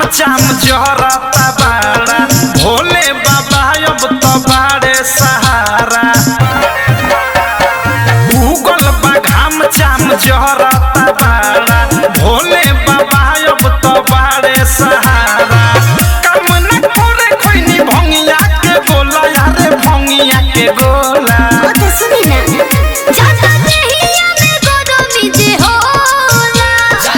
चाम जहरता बाड़ा भोले बाबा अब तो बाड़े सहारा उगल बा घाम चाम जहरता बाड़ा भोले बाबा अब तो बाड़े सहारा काम न करे खैनी भंगिया के गोला यारे भंगिया के गोला ओ तो सुनी ना जाता देहिया में गरमी जे होला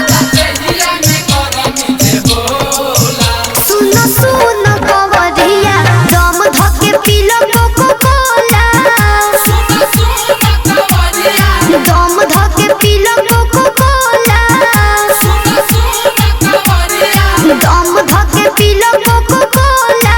सुनो सुनो कवरिया दम धके पीलो कोको कोला दम धके पीलो कोको कोला दम धके पीलो कोको कोला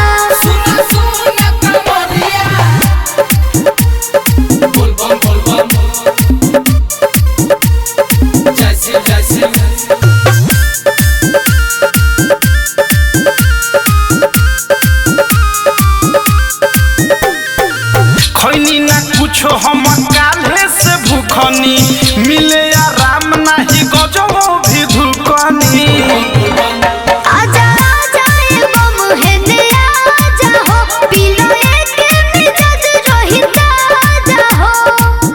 खैनी ना कुछो हम काल्हे से भूखनी मिले आराम नाही गजो भी धुकनी आजा आजा ए बम हेने आजा हो पीलो एक मिजाज रोहिता आजा हो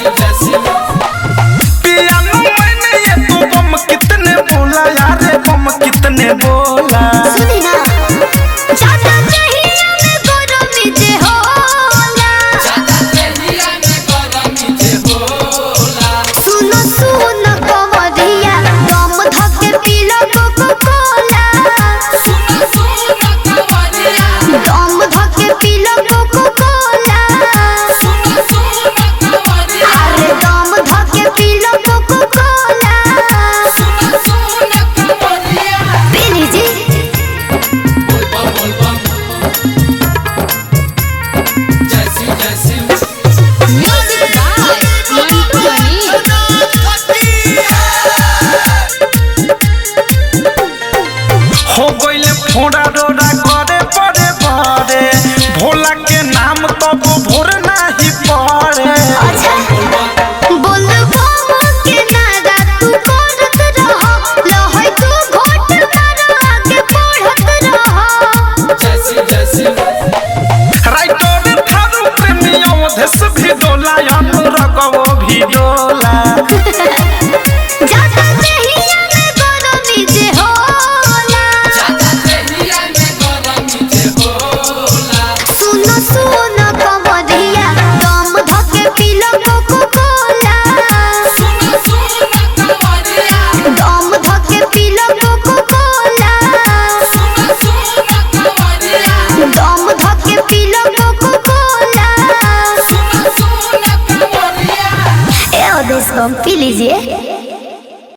पियानो मैंने ये तो बम कितने बोला यारे बम कितने बोला सुनी ना जाता देहिया में गरमी जे होला सुनो सुनो कवरिया दम धके पीलो कोको कोला दम धके पीलो कोको कोला अरे दम धके पीलो कोको कोला पी लीजिए Music by Mantu Mani. हो गइले फोड़ा डोरा करे पड़े पड़े भोला के नाम तब भोर नाही पड़े अच्छा बोल बाबा के नारा तू करत रह लहै तू घोट मार आगे बढ़त रह राइटर थारू प्रेमी अवधेश भी डोला अनुरगवो भी डोला जाता देहिया में गरमी जे होला सुनो सुनो कवरिया दम धके पीलो कोको कोला दम धके पीलो कोको कोला दम धके पीलो कोको कोला ए ओदेश को पी लीजिए